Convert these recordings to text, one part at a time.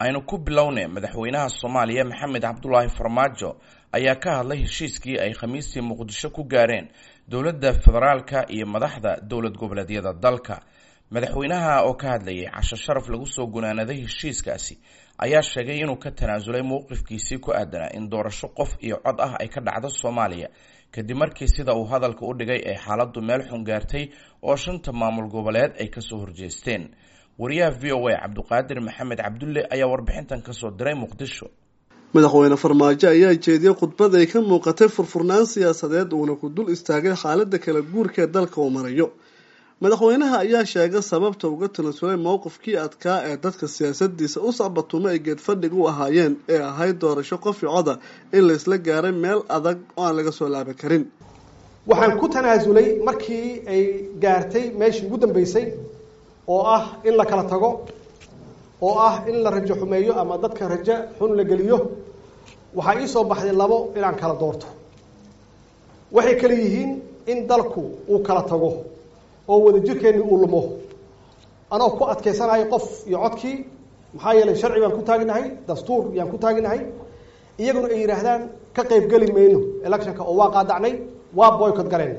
aynu ku bilownay madaxweynaha soomaaliya maxamed cabdulaahi farmaajo ayaa ka hadlay heshiiskii ay khamiistii muqdisho ku gaareen dowladda federaalka iyo madaxda dowlad goboleedyada dalka madaxweynaha oo ka hadlayay casho sharaf lagu soo gunaanaday heshiiskaasi ayaa sheegay inuu ka tanaasulay mowqifkiisii ku aadanaa in doorasho qof iyo cod ah ay ka dhacdo soomaaliya kadib markii sida uu hadalka u dhigay ay xaaladdu meel xun gaartay oo shanta maamul goboleed ay kasoo horjeesteen wariyaha v o a cabdiqaadir maxamed cabdulle ayaa warbixintan kasoo diray muqdisho madaxweyne farmaajo ayaa jeediyey khudbad ay ka muuqatay furfurnaan siyaasadeed uuna ku dul istaagay xaaladda kala guurka ee dalka uu marayo madaxweynaha ayaa sheegay sababta uga tanasulay mowqifkii adkaa ee dadka siyaasadiisa u sacbatumo ay geedfadhig u ahaayeen ee ahayd doorasho qofi coda in laysla gaaray meel adag oo aan laga soo laaban karin waxaan ku tanaasulay markii ay gaartay meeshii ugu dambeysay oo ah in la kala tago oo ah in la rajo xumeeyo ama dadka rajo xun la geliyo waxaa ii soo baxday labo inaan kala doorto waxay kale yihiin in dalku uu kala tago oo wadajirkeenni uu lumo anoo ku adkaysanayo qof iyo codkii maxaa yeelay sharci baan ku taaginahay dastuur yaan ku taaginahay iyaguna ay yidhaahdaan ka qayb geli mayno electionka oo waa qaadacnay waa boycott galeen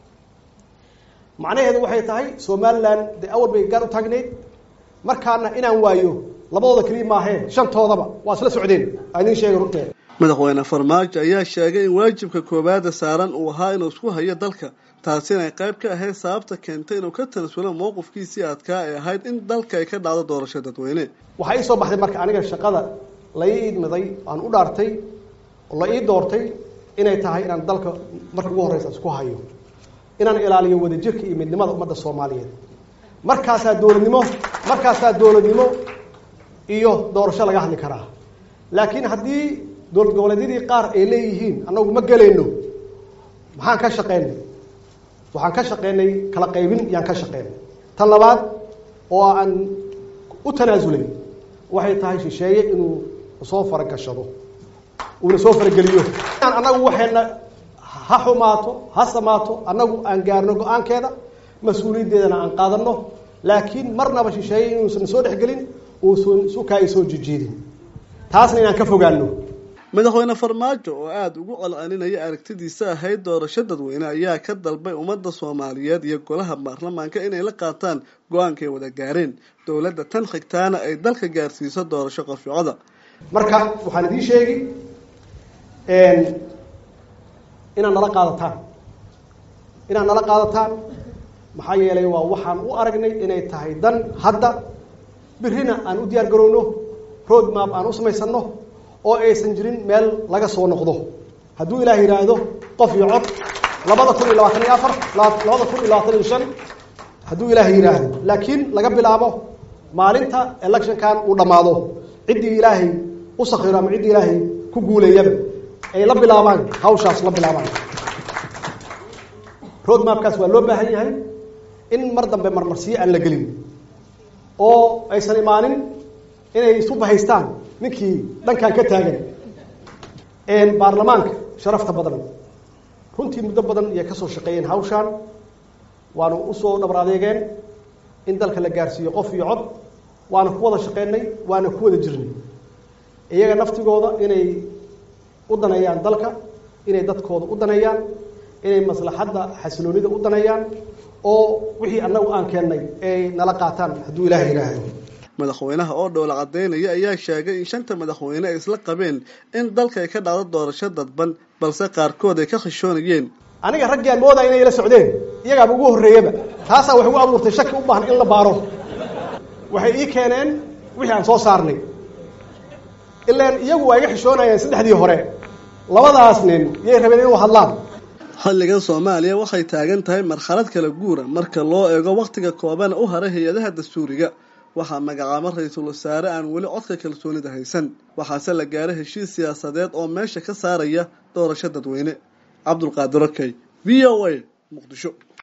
macnaheedu waxay tahay somalilan dee awal bay gaar u taagneyd markaana inaan waayo labadooda keliya maaheen shantoodaba waa isla socdeen aa idiin sheegay runteeda madaxweyne farmaajo ayaa sheegay in waajibka koowaada saaran uu ahaa inuu isku hayo dalka taasi inay qayb ka ahayd sababta keentay inuu ka tanasulo mowqifkiisii adkaa ee ahayd in dalka ay ka dhacdo doorasho dadweyne waxaa ii soo baxday marka aniga shaqada la ii idmiday aan u dhaartay oo la ii doortay inay tahay inaan dalka marka ugu horreysa isku hayo inaan ilaaliyo wadajirka iyo midnimada ummadda soomaaliyeed markaasaa dowladnimo markaasaa dowladnimo iyo doorasho laga hadli karaa laakiin haddii dowlad goboleedyadii qaar ay leeyihiin annagu ma gelayno maxaan ka shaqeynay waxaan ka shaqeynay kala qaybin yaan ka shaqeynay tan labaad oo aan u tanaasulay waxay tahay shisheeye inuu soo faragashado uuna soo farageliyo annagu waxayna ha xumaato ha samaato annagu aan gaarno go-aankeeda mas-uuliyaddeedana aan qaadano laakiin marnaba shisheeye inuusan soo dhexgelin uusan sukaa ay soo jijiidin taasna inaan ka fogaano madaxweyne farmaajo oo aada ugu colcelinaya aragtidiisa ahayd doorasho dadweyne ayaa ka dalbay ummadda soomaaliyeed iyo golaha baarlamaanka inay la qaataan go-aankay wada gaareen dowladda tan xigtaana ay dalka gaarsiiso doorasho qaficoda marka waxaan idiin sheegi inaad nala qaadataan inaad nala qaadataan maxaa yeelay waa waxaan u aragnay inay tahay dan hadda birrina aan u diyaar garowno road map aan u samaysano oo aysan jirin meel laga soo noqdo hadduu ilaah yidhaahdo qof iyo cod labada kun iyo labaatan iyo afar labada kun iyo labaatan iyo shan hadduu ilaah yidhaahdo laakiin laga bilaabo maalinta electionkan uu dhammaado ciddii ilaahay u sakiro ama ciddii ilaahay ku guuleeyaba ay la bilaabaan hawshaas la bilaabaan road mapkaas waa loo baahan yahay in mar dambe marmarsiyo aan la gelin oo aysan imaanin inay isu bahaystaan ninkii dhankan ka taagan baarlamaanka sharafta badan runtii muddo badan iyay kasoo shaqeeyeen hawshaan waana usoo dhabar adeegeen in dalka la gaarsiiyo qof iyo cod waana ku wada shaqeynay waana ku wada jirnay iyaga naftigooda inay u daneeyaan dalka inay dadkooda u daneeyaan inay maslaxadda xasiloonida u daneeyaan oo wixii annagu aan keennay ay nala qaataan hadduu ilaah yidhaahdo madaxweynaha oo dhowla caddaynaya ayaa sheegay in shanta madaxweyne ay isla qabeen in dalka ay ka dhacdo doorasho dadban balse qaarkood ay ka khashoonayeen aniga raggii aan moodaya inay la socdeen iyagaaba ugu horreeyaba taasaa waxay ugu abuurtay shaki u baahan in la baaro waxay ii keeneen wixii aan soo saarnay ilaan iyagu waa iga xishoonayeen saddexdii hore labadaas nin yay rabeen inuu hadlaan xilligan soomaaliya waxay taagan tahay marxalad kala guura marka loo eego wakhtiga koobana u haray hay-adaha dastuuriga waxaa magacaabo ra-iisul wasaare aan weli codka kalsoonida haysan waxaase la gaaray heshiis siyaasadeed oo meesha ka saaraya doorasho dadweyne cabdulqaadir okey v o a muqdisho